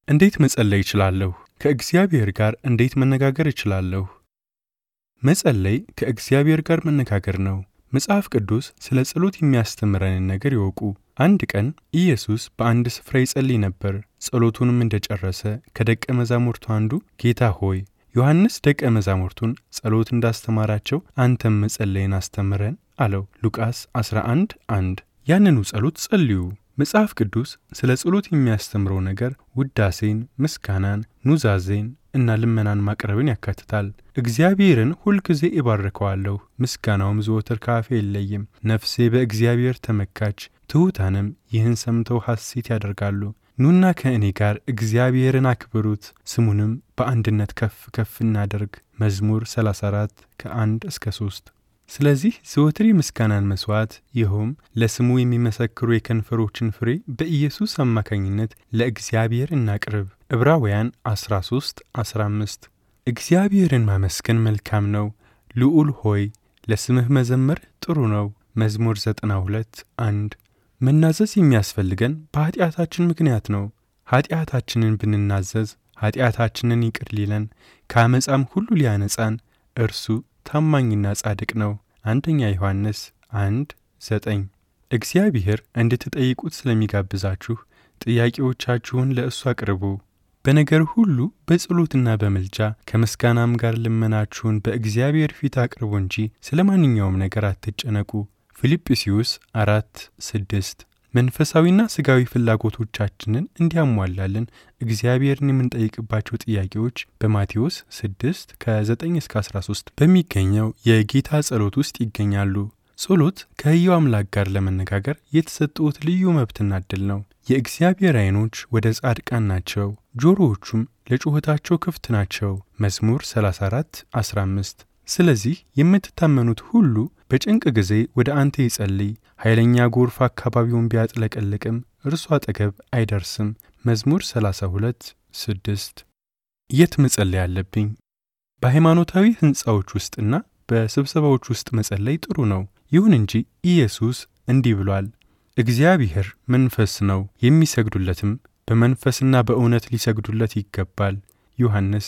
እንዴት መጸለይ እችላለሁ? ከእግዚአብሔር ጋር እንዴት መነጋገር እችላለሁ? መጸለይ ከእግዚአብሔር ጋር መነጋገር ነው። መጽሐፍ ቅዱስ ስለ ጸሎት የሚያስተምረንን ነገር ይወቁ። አንድ ቀን ኢየሱስ በአንድ ስፍራ ይጸልይ ነበር። ጸሎቱንም እንደጨረሰ ከደቀ መዛሙርቱ አንዱ ጌታ ሆይ ዮሐንስ ደቀ መዛሙርቱን ጸሎት እንዳስተማራቸው አንተም መጸለይን አስተምረን አለው። ሉቃስ 11 1 ያንኑ ጸሎት ጸልዩ። መጽሐፍ ቅዱስ ስለ ጸሎት የሚያስተምረው ነገር ውዳሴን፣ ምስጋናን፣ ኑዛዜን እና ልመናን ማቅረብን ያካትታል። እግዚአብሔርን ሁልጊዜ እባርከዋለሁ፣ ምስጋናውም ዘወትር ከአፌ አይለይም። ነፍሴ በእግዚአብሔር ተመካች፣ ትሑታንም ይህን ሰምተው ሐሴት ያደርጋሉ። ኑና ከእኔ ጋር እግዚአብሔርን አክብሩት፣ ስሙንም በአንድነት ከፍ ከፍ እናደርግ። መዝሙር 34 ከ1 እስከ 3 ስለዚህ ዘወትር የምስጋናን መሥዋዕት ይኸውም ለስሙ የሚመሰክሩ የከንፈሮችን ፍሬ በኢየሱስ አማካኝነት ለእግዚአብሔር እናቅርብ። ዕብራውያን 13 15 እግዚአብሔርን ማመስገን መልካም ነው። ልዑል ሆይ ለስምህ መዘመር ጥሩ ነው። መዝሙር 92 1 መናዘዝ የሚያስፈልገን በኀጢአታችን ምክንያት ነው። ኀጢአታችንን ብንናዘዝ ኀጢአታችንን ይቅር ሊለን ከአመፃም ሁሉ ሊያነጻን እርሱ ታማኝና ጻድቅ ነው። አንደኛ ዮሐንስ አንድ ዘጠኝ እግዚአብሔር እንድትጠይቁት ስለሚጋብዛችሁ ጥያቄዎቻችሁን ለእሱ አቅርቡ። በነገር ሁሉ በጸሎትና በምልጃ ከምስጋናም ጋር ልመናችሁን በእግዚአብሔር ፊት አቅርቡ እንጂ ስለ ማንኛውም ነገር አትጨነቁ። ፊልጵስዩስ አራት ስድስት መንፈሳዊና ሥጋዊ ፍላጎቶቻችንን እንዲያሟላልን እግዚአብሔርን የምንጠይቅባቸው ጥያቄዎች በማቴዎስ 6 ከ9 እስከ 13 በሚገኘው የጌታ ጸሎት ውስጥ ይገኛሉ። ጸሎት ከሕያው አምላክ ጋር ለመነጋገር የተሰጠዎት ልዩ መብትና ዕድል ነው። የእግዚአብሔር ዐይኖች ወደ ጻድቃን ናቸው፣ ጆሮዎቹም ለጩኸታቸው ክፍት ናቸው። መዝሙር 34 15 ስለዚህ የምትታመኑት ሁሉ በጭንቅ ጊዜ ወደ አንተ ይጸልይ። ኃይለኛ ጎርፍ አካባቢውን ቢያጥለቀልቅም እርሱ አጠገብ አይደርስም። መዝሙር 32 6 የት መጸለይ አለብኝ? በሃይማኖታዊ ሕንፃዎች ውስጥና በስብሰባዎች ውስጥ መጸለይ ጥሩ ነው። ይሁን እንጂ ኢየሱስ እንዲህ ብሏል፣ እግዚአብሔር መንፈስ ነው፣ የሚሰግዱለትም በመንፈስና በእውነት ሊሰግዱለት ይገባል። ዮሐንስ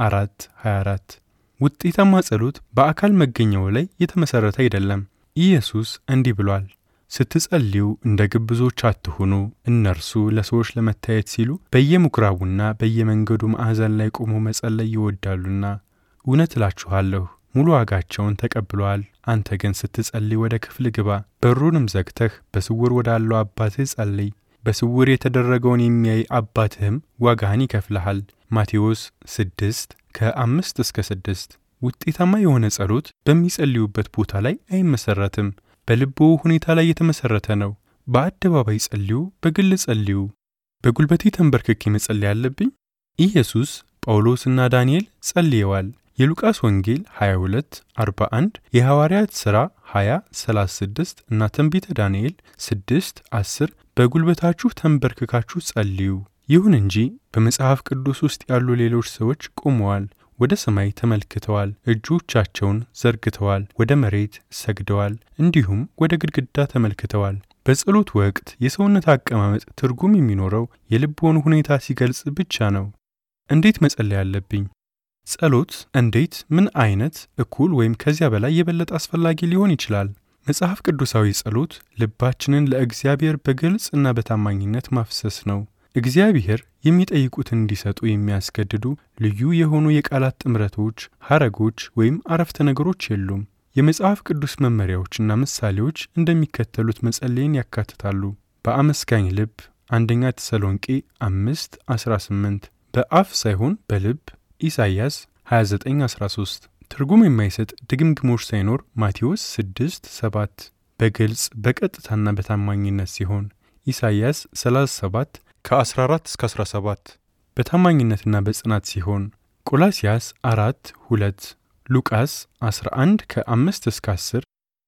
4 24 ውጤታማ ጸሎት በአካል መገኘው ላይ የተመሠረተ አይደለም። ኢየሱስ እንዲህ ብሏል፣ ስትጸልዩ እንደ ግብዞች አትሁኑ፣ እነርሱ ለሰዎች ለመታየት ሲሉ በየምኵራቡና በየመንገዱ ማዕዘን ላይ ቆመው መጸለይ ይወዳሉና። እውነት እላችኋለሁ ሙሉ ዋጋቸውን ተቀብለዋል። አንተ ግን ስትጸልይ ወደ ክፍል ግባ፣ በሩንም ዘግተህ በስውር ወዳለው አባትህ ጸልይ። በስውር የተደረገውን የሚያይ አባትህም ዋጋህን ይከፍልሃል። ማቴዎስ 6 ከአምስት እስከ ስድስት ውጤታማ የሆነ ጸሎት በሚጸልዩበት ቦታ ላይ አይመሰረትም። በልቦ ሁኔታ ላይ የተመሰረተ ነው። በአደባባይ ጸልዩ፣ በግል ጸልዩ። በጉልበቴ ተንበርክኬ መጸለይ አለብኝ? ኢየሱስ፣ ጳውሎስና ዳንኤል ጸልየዋል። የሉቃስ ወንጌል 22 41 የሐዋርያት ሥራ 20 36 እና ትንቢተ ዳንኤል 6 10 በጉልበታችሁ ተንበርክካችሁ ጸልዩ። ይሁን እንጂ በመጽሐፍ ቅዱስ ውስጥ ያሉ ሌሎች ሰዎች ቆመዋል፣ ወደ ሰማይ ተመልክተዋል፣ እጆቻቸውን ዘርግተዋል፣ ወደ መሬት ሰግደዋል፣ እንዲሁም ወደ ግድግዳ ተመልክተዋል። በጸሎት ወቅት የሰውነት አቀማመጥ ትርጉም የሚኖረው የልብዎን ሁኔታ ሲገልጽ ብቻ ነው። እንዴት መጸለይ አለብኝ? ጸሎት እንዴት፣ ምን አይነት፣ እኩል ወይም ከዚያ በላይ የበለጠ አስፈላጊ ሊሆን ይችላል? መጽሐፍ ቅዱሳዊ ጸሎት ልባችንን ለእግዚአብሔር በግልጽ እና በታማኝነት ማፍሰስ ነው። እግዚአብሔር የሚጠይቁትን እንዲሰጡ የሚያስገድዱ ልዩ የሆኑ የቃላት ጥምረቶች፣ ሐረጎች ወይም አረፍተ ነገሮች የሉም። የመጽሐፍ ቅዱስ መመሪያዎችና ምሳሌዎች እንደሚከተሉት መጸለይን ያካትታሉ። በአመስጋኝ ልብ አንደኛ ተሰሎንቄ 5 18 በአፍ ሳይሆን በልብ ኢሳይያስ 2913 ትርጉም የማይሰጥ ድግምግሞች ሳይኖር ማቴዎስ 6 7 በግልጽ በቀጥታና በታማኝነት ሲሆን ኢሳይያስ 37 ከ14 እስከ 17 በታማኝነትና በጽናት ሲሆን ቆላስያስ 4 2 ሉቃስ 11 ከ5 እስከ 10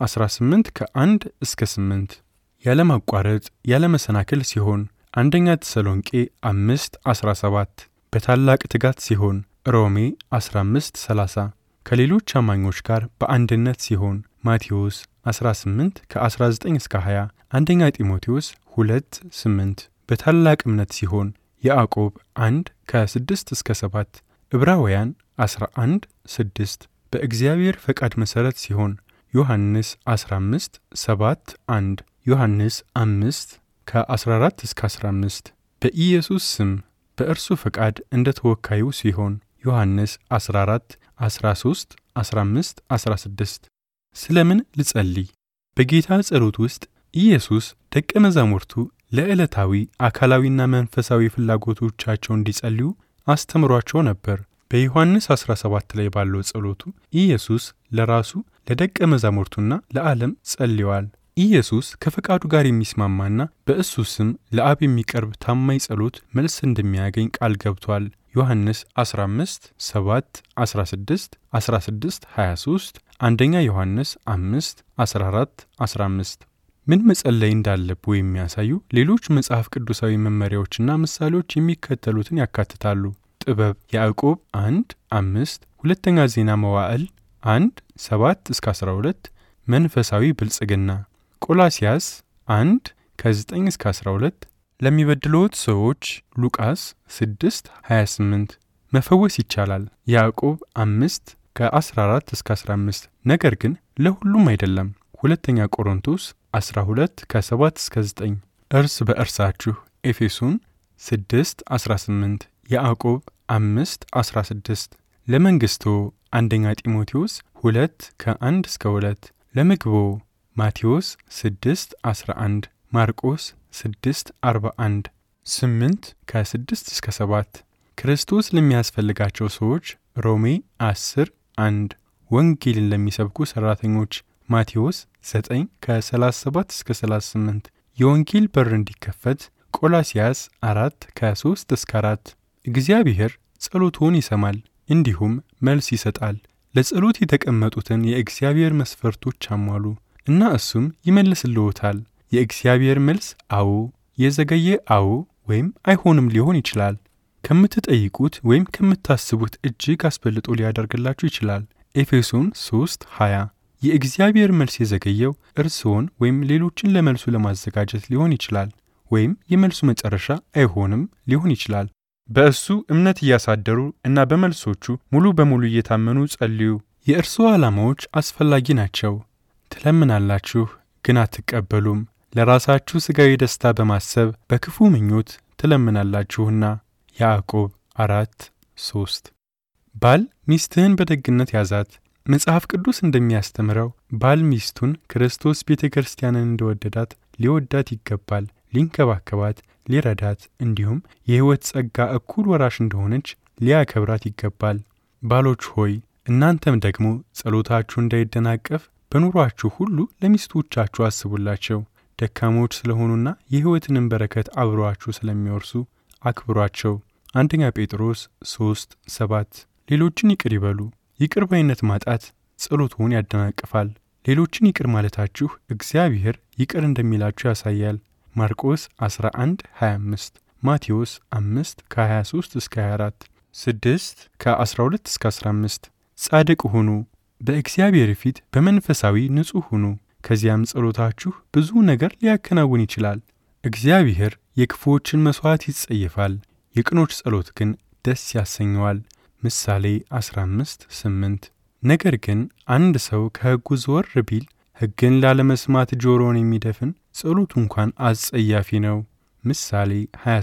18 ከ1 እስከ 8 ያለማቋረጥ ያለመሰናክል ሲሆን አንደኛ ተሰሎንቄ 5 17 በታላቅ ትጋት ሲሆን ሮሜ 15 30 ከሌሎች አማኞች ጋር በአንድነት ሲሆን ማቴዎስ 18 ከ19 እስከ 20 አንደኛ ጢሞቴዎስ 2 8 በታላቅ እምነት ሲሆን ያዕቆብ 1 ከ6 እስከ 7 ዕብራውያን 11 6 በእግዚአብሔር ፈቃድ መሠረት ሲሆን ዮሐንስ 15 7 1 ዮሐንስ 5 ከ14 እስከ 15 በኢየሱስ ስም በእርሱ ፈቃድ እንደ ተወካዩ ሲሆን ዮሐንስ 14 13 15 16 ስለምን ልጸልይ? በጌታ ጸሎት ውስጥ ኢየሱስ ደቀ መዛሙርቱ ለዕለታዊ አካላዊና መንፈሳዊ ፍላጎቶቻቸው እንዲጸልዩ አስተምሯቸው ነበር። በዮሐንስ 17 ላይ ባለው ጸሎቱ ኢየሱስ ለራሱ ለደቀ መዛሙርቱና ለዓለም ጸልየዋል። ኢየሱስ ከፈቃዱ ጋር የሚስማማና በእሱ ስም ለአብ የሚቀርብ ታማኝ ጸሎት መልስ እንደሚያገኝ ቃል ገብቷል። ዮሐንስ 15 7 16 16 23 አንደኛ ዮሐንስ 5 14 15 ምን መጸለይ እንዳለብዎ የሚያሳዩ ሌሎች መጽሐፍ ቅዱሳዊ መመሪያዎችና ምሳሌዎች የሚከተሉትን ያካትታሉ። ጥበብ ያዕቆብ 1 5 ሁለተኛ ዜና መዋዕል 1 7 እስከ 12 መንፈሳዊ ብልጽግና ቆላሲያስ 1 ከ9 እስከ 12 ለሚበድሉት ሰዎች ሉቃስ 6 28 መፈወስ ይቻላል ያዕቆብ 5 ከ14 እስከ 15 ነገር ግን ለሁሉም አይደለም ሁለተኛ ቆሮንቶስ 12 ከ7 እስከ 9 እርስ በእርሳችሁ ኤፌሶን 6 18 ያዕቆብ 5 16 ለመንግሥቶ አንደኛ ጢሞቴዎስ 2 ከ1 እስከ 2 ለምግቦ ማቴዎስ 6 11 ማርቆስ 6 41 8 ከ6 እስከ 7 ክርስቶስ ለሚያስፈልጋቸው ሰዎች ሮሜ 10 1 ወንጌልን ለሚሰብኩ ሠራተኞች ማቴዎስ 9 ከ37 እስከ 38 የወንጌል በር እንዲከፈት ቆላሲያስ 4 ከ3 እስከ 4 እግዚአብሔር ጸሎትዎን ይሰማል እንዲሁም መልስ ይሰጣል። ለጸሎት የተቀመጡትን የእግዚአብሔር መስፈርቶች አሟሉ እና እሱም ይመልስልዎታል። የእግዚአብሔር መልስ አዎ፣ የዘገየ አዎ ወይም አይሆንም ሊሆን ይችላል። ከምትጠይቁት ወይም ከምታስቡት እጅግ አስበልጦ ሊያደርግላችሁ ይችላል። ኤፌሶን 3 20 የእግዚአብሔር መልስ የዘገየው እርስዎን ወይም ሌሎችን ለመልሱ ለማዘጋጀት ሊሆን ይችላል፣ ወይም የመልሱ መጨረሻ አይሆንም ሊሆን ይችላል። በእሱ እምነት እያሳደሩ እና በመልሶቹ ሙሉ በሙሉ እየታመኑ ጸልዩ። የእርስዎ ዓላማዎች አስፈላጊ ናቸው። ትለምናላችሁ፣ ግን አትቀበሉም። ለራሳችሁ ሥጋዊ ደስታ በማሰብ በክፉ ምኞት ትለምናላችሁና። ያዕቆብ አራት ሶስት ባል ሚስትህን በደግነት ያዛት። መጽሐፍ ቅዱስ እንደሚያስተምረው ባል ሚስቱን ክርስቶስ ቤተ ክርስቲያንን እንደወደዳት ሊወዳት ይገባል፣ ሊንከባከባት፣ ሊረዳት እንዲሁም የሕይወት ጸጋ እኩል ወራሽ እንደሆነች ሊያከብራት ይገባል። ባሎች ሆይ እናንተም ደግሞ ጸሎታችሁ እንዳይደናቀፍ በኑሯችሁ ሁሉ ለሚስቶቻችሁ አስቡላቸው። ደካሞች ስለሆኑና የሕይወትንም በረከት አብረዋችሁ ስለሚወርሱ አክብሯቸው። አንደኛ ጴጥሮስ 3 7 ሌሎችን ይቅር ይበሉ። ይቅር ባይነት ማጣት ጸሎትዎን ያደናቅፋል። ሌሎችን ይቅር ማለታችሁ እግዚአብሔር ይቅር እንደሚላችሁ ያሳያል። ማርቆስ 11 25 ማቴዎስ 5 ከ23 እስከ 24 6 ከ12 እስከ 15 ጻድቅ ሁኑ፣ በእግዚአብሔር ፊት በመንፈሳዊ ንጹሕ ሁኑ። ከዚያም ጸሎታችሁ ብዙ ነገር ሊያከናውን ይችላል። እግዚአብሔር የክፉዎችን መሥዋዕት ይጸየፋል፣ የቅኖች ጸሎት ግን ደስ ያሰኘዋል። ምሳሌ 15 8 ነገር ግን አንድ ሰው ከሕጉ ዘወር ቢል ሕግን ላለመስማት ጆሮውን የሚደፍን ጸሎቱ እንኳን አስጸያፊ ነው። ምሳሌ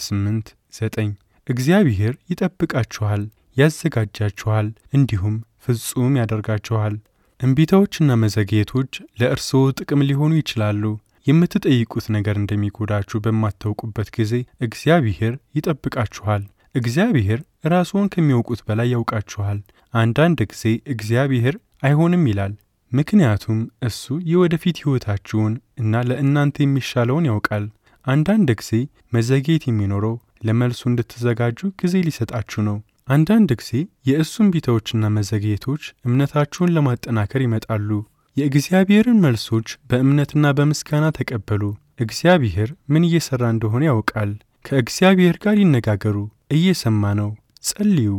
28 9 እግዚአብሔር ይጠብቃችኋል፣ ያዘጋጃችኋል፣ እንዲሁም ፍጹም ያደርጋችኋል። እምቢታዎችና መዘግየቶች ለእርስዎ ጥቅም ሊሆኑ ይችላሉ። የምትጠይቁት ነገር እንደሚጎዳችሁ በማታውቁበት ጊዜ እግዚአብሔር ይጠብቃችኋል። እግዚአብሔር ራስዎን ከሚያውቁት በላይ ያውቃችኋል። አንዳንድ ጊዜ እግዚአብሔር አይሆንም ይላል፣ ምክንያቱም እሱ የወደፊት ሕይወታችሁን እና ለእናንተ የሚሻለውን ያውቃል። አንዳንድ ጊዜ መዘግየት የሚኖረው ለመልሱ እንድትዘጋጁ ጊዜ ሊሰጣችሁ ነው። አንዳንድ ጊዜ የእሱ እምቢታዎችና መዘግየቶች እምነታችሁን ለማጠናከር ይመጣሉ። የእግዚአብሔርን መልሶች በእምነትና በምስጋና ተቀበሉ። እግዚአብሔር ምን እየሠራ እንደሆነ ያውቃል። ከእግዚአብሔር ጋር ይነጋገሩ፣ እየሰማ ነው። ጸልዩ፣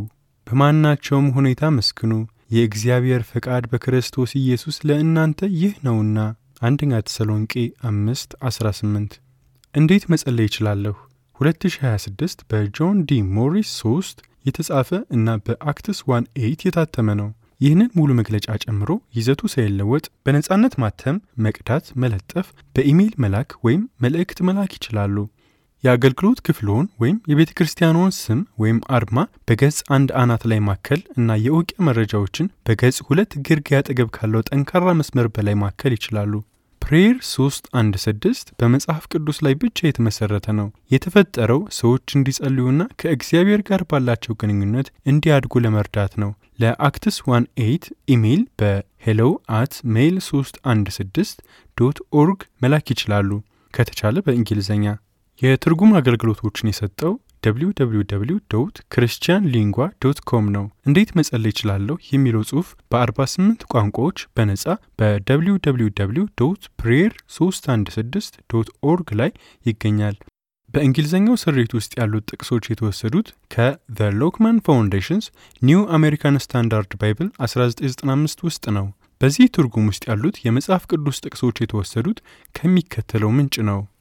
በማናቸውም ሁኔታ መስክኑ። የእግዚአብሔር ፈቃድ በክርስቶስ ኢየሱስ ለእናንተ ይህ ነውና። አንደኛ ተሰሎንቄ አምስት 18 እንዴት መጸለይ እችላለሁ? 2026 በጆን ዲ ሞሪስ 3 የተጻፈ እና በአክትስ 1 8 የታተመ ነው። ይህንን ሙሉ መግለጫ ጨምሮ ይዘቱ ሳይለወጥ በነጻነት ማተም፣ መቅዳት፣ መለጠፍ፣ በኢሜይል መላክ ወይም መልእክት መላክ ይችላሉ። የአገልግሎት ክፍልዎን ወይም የቤተ ክርስቲያንዎን ስም ወይም አርማ በገጽ አንድ አናት ላይ ማከል እና የእውቂያ መረጃዎችን በገጽ ሁለት ግርጌ አጠገብ ካለው ጠንካራ መስመር በላይ ማከል ይችላሉ። ፕሬየር 316 በመጽሐፍ ቅዱስ ላይ ብቻ የተመሰረተ ነው። የተፈጠረው ሰዎች እንዲጸልዩና ከእግዚአብሔር ጋር ባላቸው ግንኙነት እንዲያድጉ ለመርዳት ነው። ለአክትስ 1 8 ኢሜይል በሄሎ አት ሜይል 316 ዶት ኦርግ መላክ ይችላሉ። ከተቻለ በእንግሊዝኛ። የትርጉም አገልግሎቶችን የሰጠው www ክርስቲያን ሊንጓ ዶት ኮም ነው። እንዴት መጸለይ ይችላለሁ የሚለው ጽሑፍ በ48 ቋንቋዎች በነጻ በwww ፕሬየር 316 ዶት ኦርግ ላይ ይገኛል። በእንግሊዝኛው ስሪት ውስጥ ያሉት ጥቅሶች የተወሰዱት ከዘ ሎክማን ፋውንዴሽንስ ኒው አሜሪካን ስታንዳርድ ባይብል 1995 ውስጥ ነው። በዚህ ትርጉም ውስጥ ያሉት የመጽሐፍ ቅዱስ ጥቅሶች የተወሰዱት ከሚከተለው ምንጭ ነው።